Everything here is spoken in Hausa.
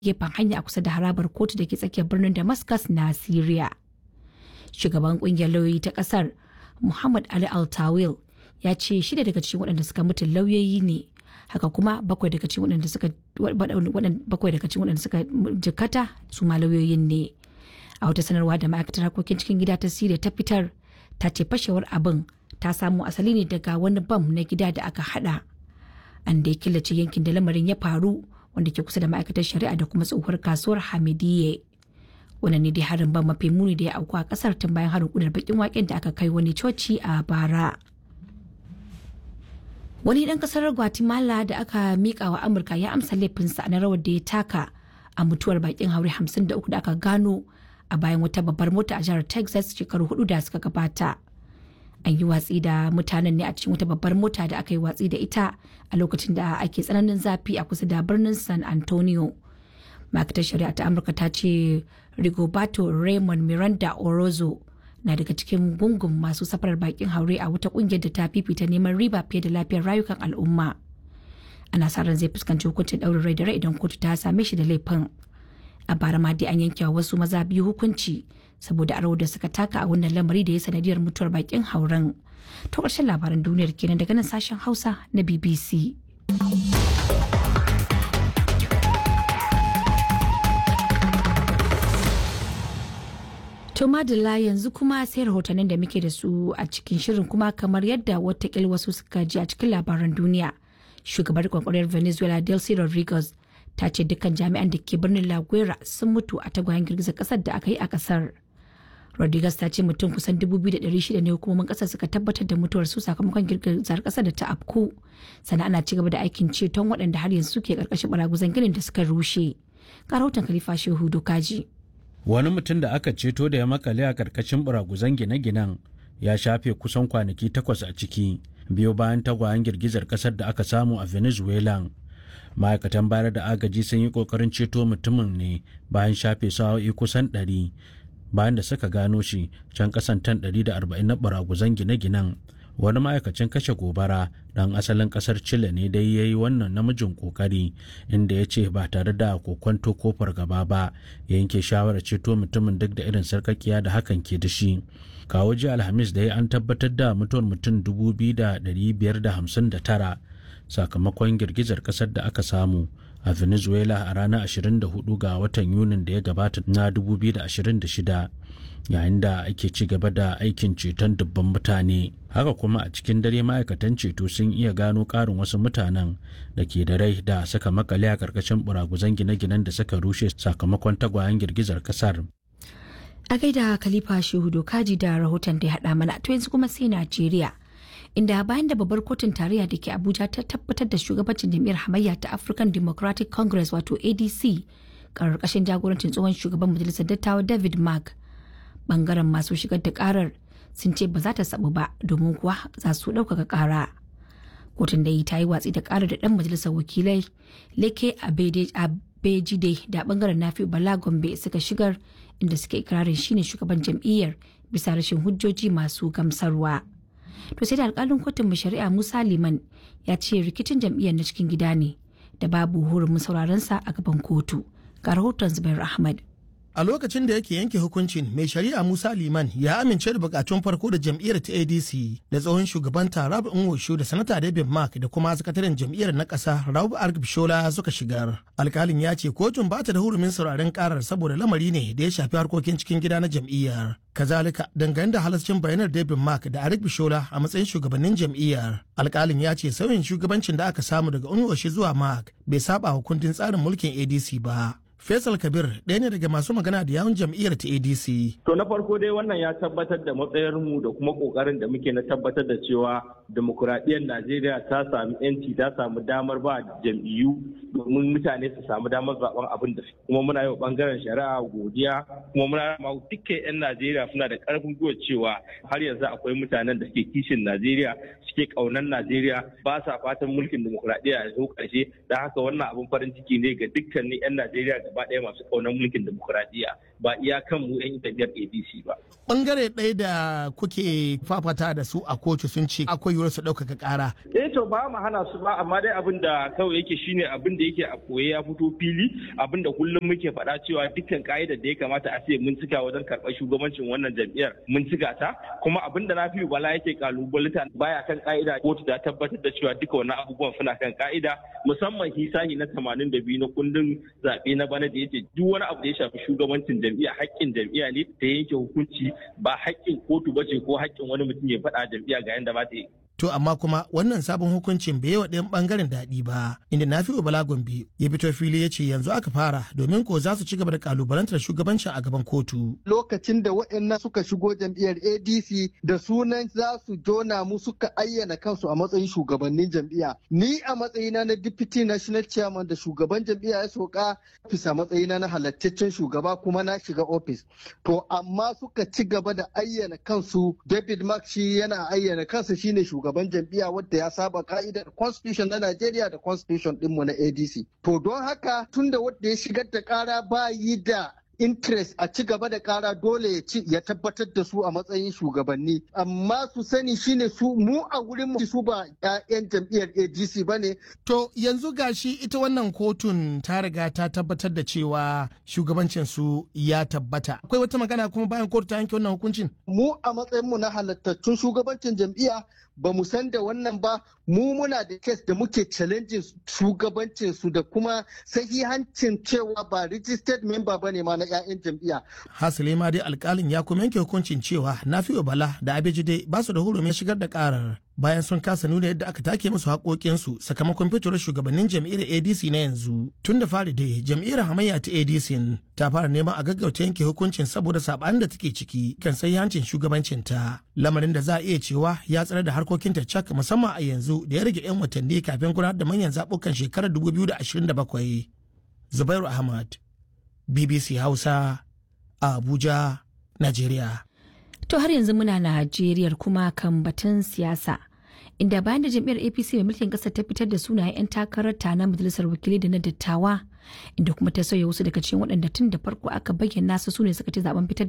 gefen hanya a kusa da harabar kotu da ke tsakiyar birnin damascus na syria shugaban kungiyar lauyoyi ta kasar muhammad ali altawil ya ce shida daga cikin waɗanda suka mutu lauyoyi ne haka kuma bakwai daga cikin waɗanda suka bakwai daga cikin waɗanda suka jikata su ma lauyoyin ne a wata sanarwa da ma'aikatar harkokin cikin gida ta siriya ta fitar ta ce fashewar abin ta samo asali ne daga wani bam na gida da aka hada an da ya killace yankin da lamarin ya faru wanda ke kusa da ma'aikatar shari'a da kuma tsohuwar kasuwar hamidiyye wannan ne dai harin ban mafi muni da ya auku a kasar tun bayan harin kudar bakin waken da aka kai wani coci a bara wani dan kasar guatemala da aka mika wa amurka ya amsa laifinsa na rawar da ya taka a mutuwar bakin haure 53 da aka gano a bayan wata babbar mota a jihar texas shekaru hudu da suka gabata an yi watsi da mutanen ne a cikin wata babbar mota da aka yi watsi da ita a lokacin da ake tsananin zafi a kusa da birnin san antonio ma'aikatar shari'a ta amurka ta ce rigoberto raymond miranda orozo na daga cikin gungun masu safarar bakin haure a wata kungiyar da ta fifita neman riba fiye da lafiyar rayukan al'umma ana sa ran zai fuskanci hukuncin ɗaurin rai da rai idan kotu ta same shi da laifin a bara ma dai an yanke wa wasu maza biyu hukunci saboda aro da suka taka a wannan lamari da ya sanadiyar mutuwar bakin hauren to ƙarshen labaran duniyar kenan daga nan sashen hausa na bbc To madalla yanzu kuma sai rahotannin da muke da su a cikin shirin kuma kamar yadda watakil wasu suka ji a cikin labaran duniya. Shugabar kwakwarar Venezuela Delcy Rodriguez ta ce dukkan jami'an da ke birnin La Guera sun mutu a tagwayen girgizar kasar da aka yi a kasar. Rodriguez ta ce mutum kusan 2,600 ne hukumomin kasar suka tabbatar da mutuwar su sakamakon girgizar kasar da ta afku. Sannan ana ci gaba da aikin ceton waɗanda har yanzu suke ƙarƙashin baraguzan ginin da suka rushe. Ga rahoton Khalifa Shehu Dokaji. wani mutum da aka ceto da ya makale a karkashin buraguzan gine-ginen ya shafe kusan kwanaki takwas a ciki biyo bayan tagwayen girgizar kasar da aka samu a venezuela ma'aikatan bayar da agaji sun yi kokarin ceto mutumin ne bayan shafe sa'o'i kusan 100 bayan da suka gano shi can kasan tan 140 na buraguzan gine-ginen wani ma'aikacin kashe gobara dan asalin kasar chile ne dai ya yi wannan namijin kokari inda ya ce ba tare da kokwanto ko fargaba ba ya yanke shawarar ceto mutumin duk da irin sarkakiya da hakan ke da shi kawo ji alhamis da ya an tabbatar da mutuwar mutum 2,559 sakamakon girgizar kasar da aka samu a venezuela a ranar 24 ga watan yunin da ya gabata na 2026 yayin da ake ci gaba da aikin ceton dubban mutane haka kuma a cikin dare ma'aikatan ceto sun iya gano ƙarin wasu mutanen da ke da rai da suka makale a ƙarƙashin buraguzan gine-ginen da suka rushe sakamakon tagwayen girgizar kasar a gaida khalifa shehu dokaji da rahoton da ya haɗa mana to yanzu kuma sai najeriya inda bayan da babbar kotun tarayya da ke abuja ta tabbatar da shugabancin jam'iyyar hamayya ta african democratic congress wato adc ƙarƙashin jagorancin tsohon shugaban majalisar dattawa david mark bangaren masu shigar da karar sun ce ba za ta sabu ba domin kuwa za su ɗaukaka kara kotun da yi ta yi watsi da karar da ɗan majalisar wakilai leke abejide da bangaren nafi bala gombe suka shigar inda suke ikirarin shine shugaban jam'iyyar bisa rashin hujjoji masu gamsarwa to sai da alkalin kotun mai shari'a musa liman ya ce rikicin jam'iyyar na cikin gida ne da babu hurumin sauraronsa a gaban kotu ga rahoton zubair ahmad a lokacin da yake yanke hukuncin mai shari'a musa liman ya amince da bukatun farko da jam'iyyar ta adc da tsohon shugaban tarab nwoshu da sanata david mark da kuma sakataren jam'iyyar na ƙasa raub argbishola suka shigar alkalin ya ce kotun ba ta da hurumin sauraren karar saboda lamari ne da ya shafi harkokin cikin gida na jam'iyyar kazalika dangane da halascin bayanar david mark da arik bishola a matsayin shugabannin jam'iyyar alkalin ya ce sauyin shugabancin da aka samu daga unwoshi zuwa mark bai saba wa kundin tsarin mulkin adc ba Faisal Kabir ɗaya ne daga masu magana da yawun jam'iyyar ta ADC. To na farko dai wannan ya tabbatar da matsayarmu da kuma ƙoƙarin da muke na tabbatar da cewa demokuraɗiyyar Najeriya ta sami 'yanci ta samu damar ba jam'iyyu domin mutane su samu damar zaben abin da kuma muna yi wa ɓangaren shari'a godiya kuma muna ma dukkan 'yan Najeriya suna da ƙarfin gwiwa cewa har yanzu akwai mutanen da ke kishin Najeriya suke ƙaunar Najeriya ba sa fatan mulkin demokuraɗiyya ya zo ƙarshe da haka wannan abin farin ciki ne ga dukkanin 'yan Najeriya gaba ɗaya masu ƙaunar mulkin demokuraɗiyya ba iya kan mu 'yan jam'iyyar ADC ba. Bangare ɗaya da kuke fafata da su a kotu sun ce akwai yiwuwar su ɗaukaka ƙara. Eh to ba mu hana su ba amma dai abin da kawai yake shine abin da yake a koye ya fito fili abin da kullum muke faɗa cewa dukkan ka'idar da ya kamata a ce mun cika wajen karɓar shugabancin wannan jam'iyyar mun cika ta kuma abin da na fi bala yake kalubalita baya kan ka'ida kotu ta tabbatar da cewa duka wannan abubuwan suna kan ka'ida musamman hisahi na 82 na kundin zaɓe na bana da yace duk wani abu da ya shafi shugabancin jam'iyya haƙƙin jam'iyya ne ta yanke hukunci ba haƙƙin kotu bace ko haƙƙin wani mutum ya faɗa jam'iyya ga yanda ba ta yi To amma kuma wannan sabon hukuncin bai wa ɗayan ɓangaren daɗi ba, inda na fi Bala Gombe ya fito fili ya ce yanzu aka fara domin ko za su ci gaba da kalubalantar shugabancin a gaban kotu. Lokacin da waɗannan suka shigo jam'iyyar ADC da sunan za su jona mu suka ayyana kansu a matsayin shugabannin jam'iyya. Ni a matsayina na Deputy National Chairman da shugaban jam'iyya ya soka bisa matsayina na halattaccen shugaba kuma na shiga ofis. To amma suka ci gaba da ayyana kansu David Mark shi yana ayyana kansa shine shugaban shugaban jam'iyya wadda ya saba ka'idar constitution na Najeriya da constitution dinmu na ADC. To don haka tunda wadda ya shigar da kara ba yi da interest a ci gaba da kara dole ya ci ya tabbatar da su a matsayin shugabanni amma su sani shine su mu a wurin mu su ba 'ya'yan jam'iyyar ADC bane To yanzu gashi ita wannan kotun ta riga ta tabbatar da cewa shugabancin su ya tabbata. Akwai wata magana kuma bayan kotu ta yanke wannan hukuncin? mu a matsayin mu na halattattun shugabancin jam'iyya ba mu san da wannan ba mu muna da kes da muke challenging shugabancin su da kuma sahihancin cewa ba registered member bane ma na 'ya'yan jam'iyya Hasali ma dai alkalin ya kuma yanke hukuncin cewa Nafi'u Bala da Abejide ba su da hurumin shigar da karar bayan sun kasa nuna yadda aka take musu haƙoƙinsu sakamakon fitowar shugabannin jam'iyyar ADC na yanzu. Tun da fari dai jam'iyyar hamayya ta ADC ta fara neman a gaggauta yanke hukuncin saboda saɓanin da take ciki kan hancin shugabancinta. Lamarin da za a iya cewa ya tsare da harkokinta cak musamman a yanzu da ya rage 'yan watanni kafin gudanar da manyan zaɓukan shekarar 2027. Zubairu Ahmad, BBC Hausa, a Abuja, Najeriya. To har yanzu muna Najeriya kuma kan batun siyasa. Inda bayan da jam'iyyar APC mai mulkin ƙasar ta fitar da sunayen 'yan takarar ta na majalisar wakilai da na dattawa, inda kuma ta sauya wasu daga cikin waɗanda tun da farko aka bayyana su sune suka ci zaben fitar